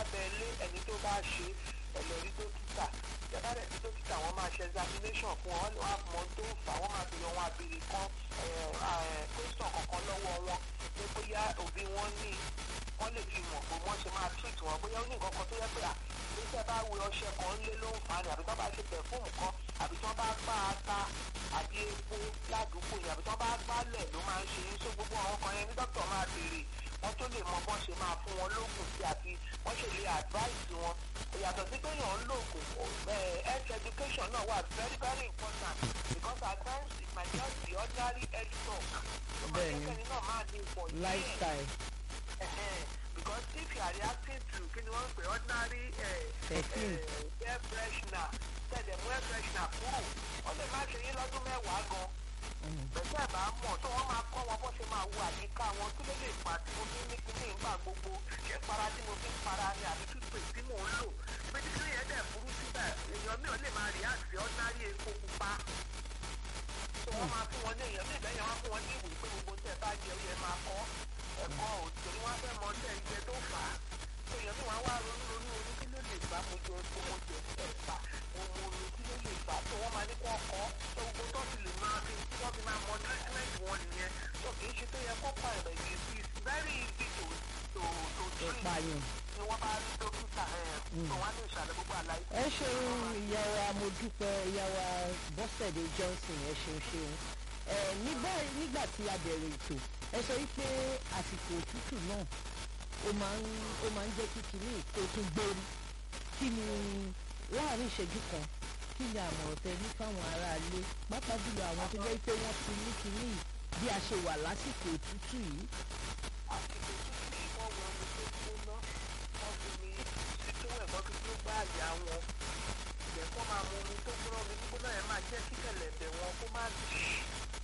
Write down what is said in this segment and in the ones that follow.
lábẹ́lé ẹni tó bá ṣe ẹlẹ́rí dókítà ìjọba rẹ̀ tí dókítà wọn máa ṣe examination fún wọn wọn á mọ tó ń fà wọn máa bèrè wọn àbèrè kan question kankan lọ́wọ́ wọn pé bóyá òbí wọn ní wọ́n lè fi mọ̀ pé wọ́n ṣe máa treat wọn bóyá ó ní nǹkan kan tó yẹ pé à níṣẹ́ bá wẹ ọṣẹ kan lé ló ń fa ni àbí tó bá ṣe pẹ̀fúmù kan àbí tó bá gbá ata àbí epo ládùúgbò yẹn àbí tó bá gbálẹ̀ ló máa ń ṣe yín só gbogbo àwọn kan yẹn ní dókítà máa béèrè wọ́n tó lè mọ bọ́n ṣe máa fún wọn lóògùn sí àti wọ́n ṣe lè advice wọn ìyàtọ̀ sí pé yàn ń lòògùn health education náà wà very very important because at times it might just be ordinary health talk. Bẹ́ẹ̀ni. ọmọ náà máa ní ipò díẹ̀ lifestyle because if you are reacting to kí ni wọ́n ń pè ordinary Perfume. air freshener tẹ̀lé mú air freshener kúrò wọ́n lè má ṣe yín lọ́dún mẹ́wàá gan bẹ́sẹ̀ ẹ̀ bá mọ̀ tó wọ́n máa kọ́ wọn bó ṣe máa wo àyíká wọn kí ló lè fà tí mo fi ń ní kíní ìgbà gbogbo ṣé para tí mo fi ń para ni àbí toothpaste tí mò ń lò pé tí kíní yẹn dẹ̀ burú síbẹ̀ èèyàn mi ò lè máa react sí ordinary epo pupa tó wọ́n máa fún wọn ní èèyàn bí ìbẹ́yẹn wọ́n fún wọn ní ìwé pé gbogbo tẹ̀ bá jẹ ó yẹ máa kọ́ ẹ̀kọ́ òtún wọn fẹ́ mọ tẹ̀ ìjẹ tó fà á tó èèyàn mi wá wá ronú ronú ronú kí ló lè fà á mo jẹ epo mo jẹ ẹ̀fà mo mo mi kí ló lè fà á tó wọ́n máa ní kó ọkọ́ tó gbogbo tó ti lè máa fi tí wọ́n fi máa mọ treatment wọn nìyẹn tó kì í ṣe tó yẹ kó pa ẹ̀rẹ̀ yìí sí it's very easy to to to tó treat pààyàn. ni wọ́n bá rí dókítà ẹ̀ tó wọ́n á lè ṣàlẹ̀ gbogbo àlàyé. ẹ ṣeun ìyá wa mo dúpẹ́ ìyá wa bọ́sẹ̀dé johnson ẹ ṣeun ṣeun ẹ nígbà nígbà tí a bẹ̀rẹ̀ ètò ẹ sọ wípé àsìkò òtútù náà ó máa ń ó máa ń jẹ́ kí kinní kó tún gbórí kí ni láàrin ìṣẹ́jú kan kí ni àmọ̀ràn tẹ ní fáwọn aráalé pàápàá jùlọ àwọn tó jẹ́ pé wọ́n ti ní kinní yìí bí a ṣe wà lásìkò òtútù yìí àsìkò tí wọ́n wọ omi tó gbóná wọ́n fi mi títún ẹ̀kọ́ fi tó gbá àyà wọn ìyẹn kọ́ máa mu omi tó gbóná omi gbígbóná yẹn máa jẹ́ kí kẹ̀lẹ̀bẹ̀ wọn kó má dì í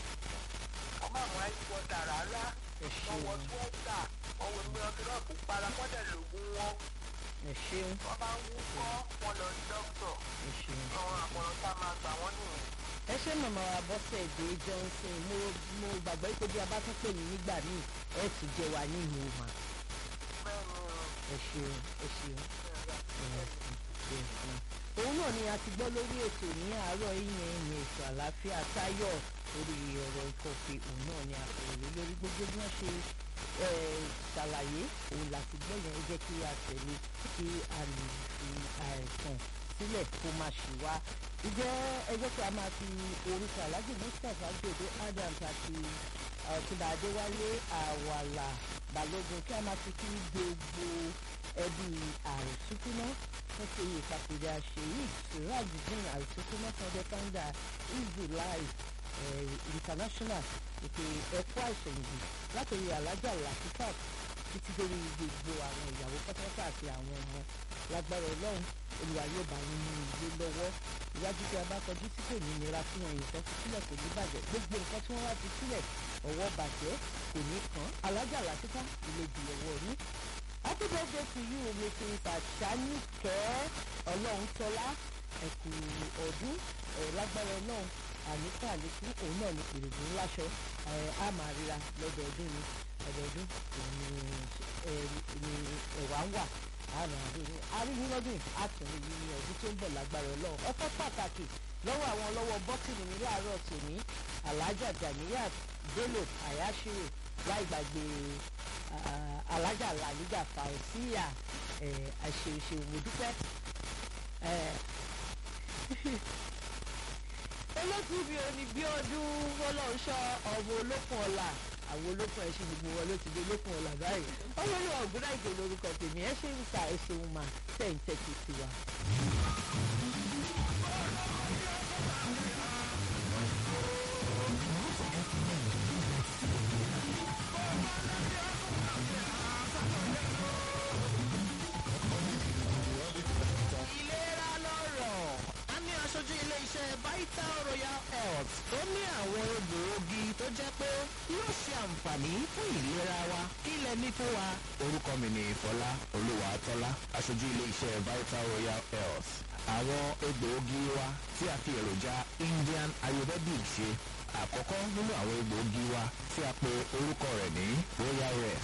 wọ́n máa mú ice water rárá ẹ wọ́n wọ ṣeun sweater wọ́n wọ omi ọtí náà kó para wọ́n dẹ̀ lògùn wọn ẹ ṣeun wọ́n bá ń wúkọ́ wọn lọ sí dókítọ̀ ẹ ṣeun. àwọn àmọ̀ràn tá a máa gbà wọ́n nìyẹn. ẹ ṣe màmá wa bọ́sẹ̀dé johnson mo mo gbàgbọ́ pé bí a bá tún pè yín nígbà míì ẹ tún jẹ wá ní ìlú mà bẹ́ẹ̀ ni o ẹ ṣeun ẹ ṣeun bẹ́ẹ̀ ni. òun náà ni a ti gbọ́ lórí ètò ní àárọ̀ ìyẹn ìyẹn ètò àlàáfíà táyọ̀ lórí ọ̀rọ̀ ìkọ̀fẹ́ òun náà ni a sọ̀rọ̀ lé lórí gbogbo bí wọ́n ṣe eh, ṣàlàyé òun láti gbọ́ yẹn ẹ jẹ́ kí a tẹ̀lé kí a lè fi àìsàn sílẹ̀ kó má ṣe wá ìjẹ́ ẹ jẹ́ kí a máa fi orúkọ alájì mustapha gbèdé adams àti ọ̀túnba adéwálé àwàlà balógun kí a máa fi kí gbogbo ẹbí àrùsúkúná fún ti ìpapòdà ṣèyí sirajudeen àrùsúkúná fún ọdẹ kanda easy life eh, international ètò ẹ̀kọ́ àìsèǹdì látòrí alájà làkúkàt títí dórí gbogbo àwọn ìyàwó pátápátá àti àwọn ọmọ lágbára ọlọ́run olùwà yóò bá yín mú ilé lọ́wọ́ ìwájú tí a bá kọjú tí kò ní nira fún ẹ̀yìn kan fi sílẹ̀ kò ní bàjẹ́ gbogbo nǹkan tí wọ́n wá fi sílẹ̀ ọwọ́ bàjẹ́ kò ní kàn alájà làkúkà ilé di ọwọ́ ní. happy birthday to you mrs àṣánìkẹ́ ọlọ́run tọ́lá ẹ̀kú ọdún ẹ̀ lágbára ọlọ́run àníkà àlékún òun náà ní pèrègùn ńláṣọ ẹ̀ á máa ríra lọ́dọọdún ni ọdọọdún òun ni ẹ̀ ni ẹ̀wà ń wà àrùn àríyìn àríyìn lọ́dún yìí àtúnrí yìí ní ọdún tó ń bọ̀ lágbára ọlọ́run ọpẹ́ pàtàkì lọ́wọ́ àwọn ọlọ́wọ́ bọ́tìnì ní láàárọ̀ tòní alájà janiyat bello ayashiro láì gbàgbé ah, alájà làlíjà fàùsíyà àṣeṣe òmùdúpẹ́ olókù mi ò ní bí ọdún fọlọ́ọ̀ṣọ́ ọmọ olókùn ọ̀la àwọn olókùn ẹṣin gbogbo wọn ló ti di olókùn ọ̀la báyìí ọlọ́run ọ̀gbọ́n àìgbè lórúkọ tèmi ẹ ṣe ń ta ẹṣin mà tẹ̀ ń tẹ́tí tiwa. ìlera lọ́rọ̀ a ní aṣojú ilé-iṣẹ́ vital royal health tó ní àwọn egbòogi tó jẹ́ pé yóò ṣe àǹfààní fún ìlera wa kí lẹ ní fún wa. orúkọ mi ni fọlá olúwàtọ́lá aṣojú ilé-iṣẹ́ vital royal health àwọn egbòogi wa tí a fi èròjà indian ayurvedic ṣe àkọ́kọ́ nínú àwọn egbòogi wa tí a pe orúkọ rẹ̀ ní royal rest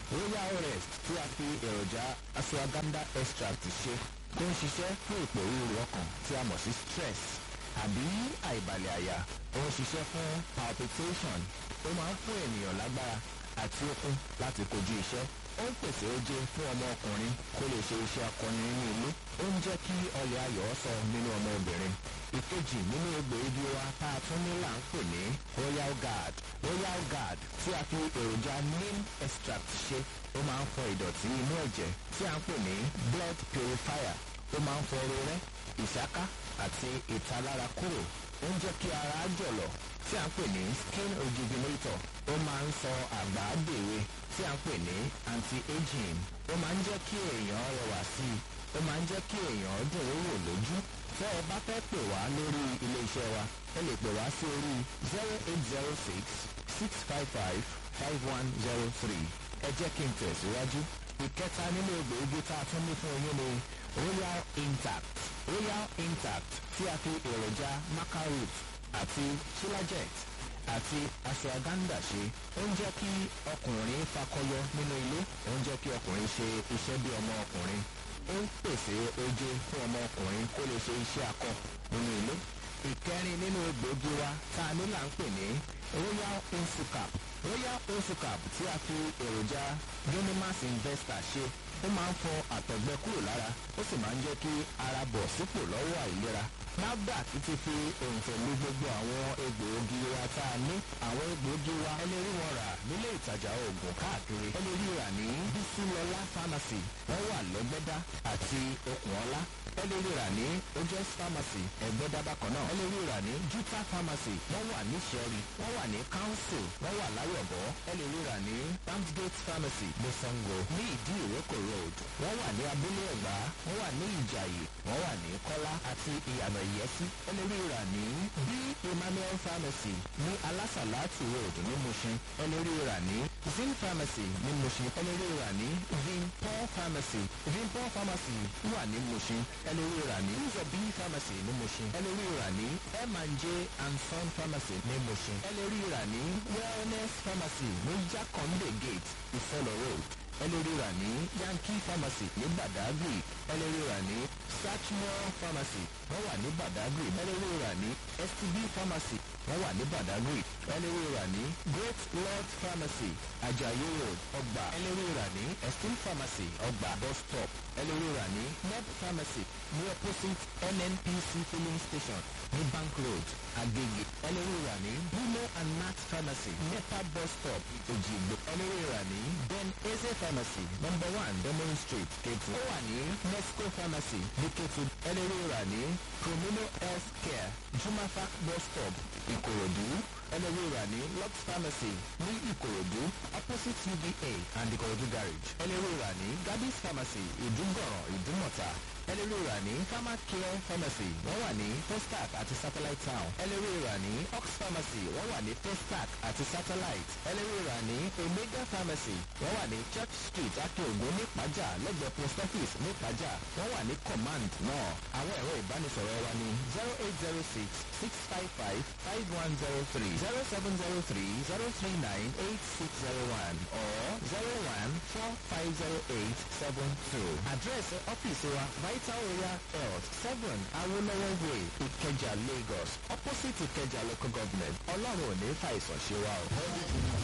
royal rest tí a fi èròjà ashwagandha extract ṣe tó ń ṣiṣẹ́ fún ìpòrúurú ọkàn tí a mọ̀ sí stress àbí àìbalẹ̀ àyà ó ń ṣiṣẹ́ fún palpitation ó máa ń fún ènìyàn lágbára àti okun láti kojú iṣẹ́ ó ń pèsè oje fún ọmọ ọkùnrin kó lè ṣe iṣẹ́ akọni nínú ilé ó ń jẹ́ kí ọlẹ̀ ayọ̀ sọ nínú ọmọ obìnrin ìkejì nínú egbòogi wa tá a tún ní là ń pè ní royal guard royal guard tí a fi èròjà neem extract ṣe ó máa ń fọ ìdọ̀tí inú ẹ̀jẹ̀ tí a ń pè ní blood purifier ó máa ń fọ rorẹ́ ìṣáká àti ìtalára kúrò ó ń jẹ́ kí ara jọ̀lọ̀ tí a ń pè ní skin rejuvenator ó máa ń sọ àgbà dèwe tí a ń pè ní anti-aging ó máa ń jẹ́ kí èèyàn rẹwà sí i ó máa ń jẹ́ kí èèyàn dùn ún wò lójú tẹ́ ẹ bá fẹ́ pè wá lórí ilé iṣẹ́ wa ẹ lè pè wá sí orí zero eight zero six six five five five one zero three ẹ jẹ́ kí n tẹ̀síwájú ìkẹta nínú egbòogi tá a tún ní fún yín ni royal intact royal intact tí a fi èròjà macaroot àti shilajit àti ashwagandha ṣe ó ń jẹ́ kí ọkùnrin fakọyọ nínú ilé ó ń jẹ́ kí ọkùnrin ṣe iṣẹ́ bí ọmọ ọkùnrin ó ń pèsè oje fún ọmọ ọkùnrin kó lè ṣe iṣẹ́ akọ nínú ilé ìkẹrin nínú egbòogi wa tá a ní là ń pè ní royal insucap royal insucap tí a fi èròjà genimas investor ṣe ó máa ń fọ àtọ̀gbẹ kúrò lára ó sì máa ń jẹ́ kí ara bọ̀ sípò lọ́wọ́ àìlera NAFDAC ti fi òǹtẹ̀lú gbogbo àwọn egbòogi wa tá a ní àwọn egbòogi wa ẹ lè rí wọn rà nílé ìtajà oògùn káàkiri ẹ lè rí rà ní bísílọlá pharmacy wọ́n wà lọ́gbẹ́dá àti okùnọ́lá ẹ lè rí rà ní ojes pharmacy ẹgbẹ́dá bákan náà ẹ lè rí rà ní juta pharmacy wọ́n wà ní sẹ́rí wọ́n wà ní council wọ́n wà láyọ̀bọ̀ ẹ lè rí rà ní ramsgate pharmacy lọ́sàngó ní ìdí ìrókò road wọ́n wà ní abúlé ẹ̀gbá wọ́n wà ní ìjàyè wọ́n wà ní kọ́lá àti ìyànà ìyẹ́sí ẹ lè rí rà ní b emmanuel pharmacy ní alásàlátù road ní mushin ẹ lè rí rà ní zin pharmacy ní mushin ẹ lè rí rà ní vinpol pharmacy vinpol pharmacy wà ní mushin ẹ lè rí rà ní uzobi pharmacy ní mushin ẹ lè rí rà ní m&j and son pharmacy ní mushin ẹ lè rí rà ní wellness pharmacy ní jakonde gate ìfọlọ road ẹ lè rí rà ní yankee pharmacy ní badagry ẹ lè rí rà ní sachmore pharmacy wọ́n wà ní badagry ẹ lè rí rà ní stb pharmacy wọ́n wà ní badagry ẹ lè rí rà ní great lord pharmacy ajayi road ọgbà ẹ lè rí rà ní esteem pharmacy ọgbà bus stop ẹ lè rí rà ní neb pharmacy ní opposite nnpc filling station ní bank road agege ẹ lè rí rà ní bruno and max pharmacy nepa bus stop ojigbo ẹ lè rí rà ní ben eze pharmacy number one demon street ketu ó wà ní nesco pharmacy ní ketu ẹ lè rí rà ní promino health care jumafac bus stop ìkòròdú ẹ lè rí rà ní lux pharmacy ní ìkòròdú opposite uba and ìkòròdú garage ẹ lè rí rà ní gabis pharmacy ìdúgọ̀ràn ìdúmọ̀ta ẹ lè rí rà ní pharmacare pharmacy wọ́n wà ní testac àti satellite town ẹ lè rí rà ní ox pharmacy wọ́n wà ní testac àti satellite ẹ lè rí rà ní omega pharmacy wọ́n wà ní church street akeogun ní ìpájà lẹ́gbẹ̀ẹ́ post office ní ìpájà wọ́n wà ní command náà àwọn ẹ̀rọ ìbánisọ̀rọ̀ wa ní zero eight zero six six five five five one zero three zero seven zero three zero three nine eight six zero one or zero one four five zero eight seven two àdírẹ́sì ọ́fíìsì wa vital royal health seven awolowo way ìkẹjà lagos opposite ìkẹjà local government ọlọ́run ò ní fàìsàn ṣe wa o.